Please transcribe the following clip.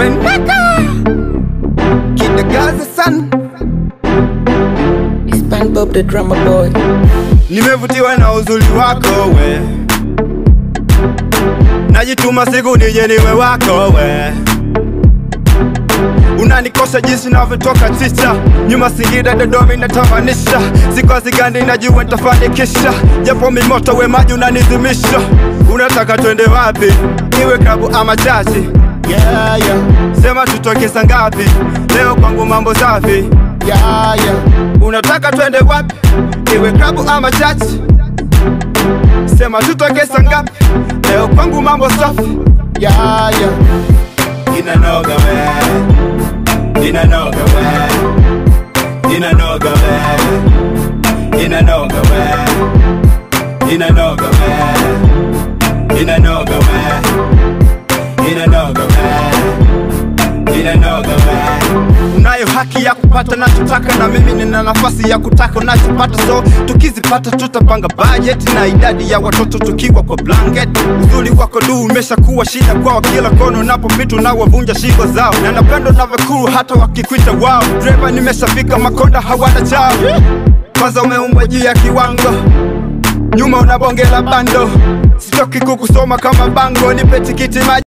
Reneka Kidagaza san SpongeBob the drummer boy. Nimevutiwa na uzuri wako we Najituma siku nije niwe wako we Unanikosha jinsi navyotoka chicha Nyuma Singida Dodoma inatamanisha Siku hazigandi najua nitafanikisha Japo mimoto we maji unanizimisha Unataka twende wapi? Iwe klabu ama chachi Yeah, yeah, Sema tutoke saa ngapi? Leo kwangu mambo safi yeah, yeah. Unataka twende wapi? Iwe klabu ama chachi? Sema tutoke saa ngapi? Leo kwangu mambo safi Yeah, yeah. Inanoga we Inanoga we Inanoga we Inanoga we Inanoga we Inanoga we Inanoga we Inanoga we Unayo haki ya kupata nachotaka na mimi nina nafasi ya kutaka unachopata so tukizipata tutapanga budget na idadi ya watoto tukiwa kwa blanket uzuri wako du umeshakuwa shida kwao kila kono unapopita unawavunja shingo zao na napendo navyokuru hata wakikwita wao dreva nimeshafika makonda hawana chao kwanza umeumbwa juu ya kiwango nyuma unabongela bando sitoki kukusoma kama bango nipe tikiti maji